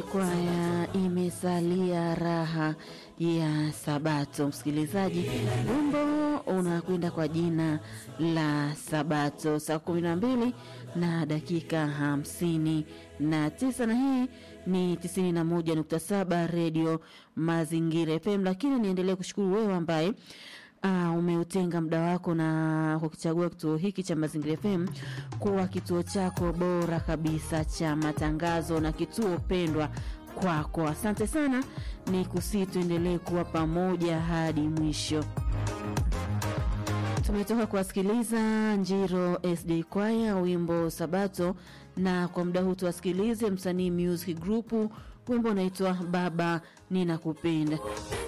kwaya imesalia raha ya Sabato. Msikilizaji, wimbo unakwenda kwa jina la Sabato, saa kumi na mbili na dakika hamsini na tisa na hii ni tisini na moja nukta saba redio Mazingira FM. Lakini niendelee kushukuru wewe ambaye Uh, umeutenga muda wako na kukichagua kituo hiki cha Mazingira FM kuwa kituo chako bora kabisa cha matangazo na kituo pendwa kwako. Asante sana, ni kusii tuendelee kuwa pamoja hadi mwisho. Tumetoka kuwasikiliza Njiro SD Kwaya wimbo Sabato, na kwa muda huu tuwasikilize msanii Music Group, wimbo unaitwa Baba Ninakupenda.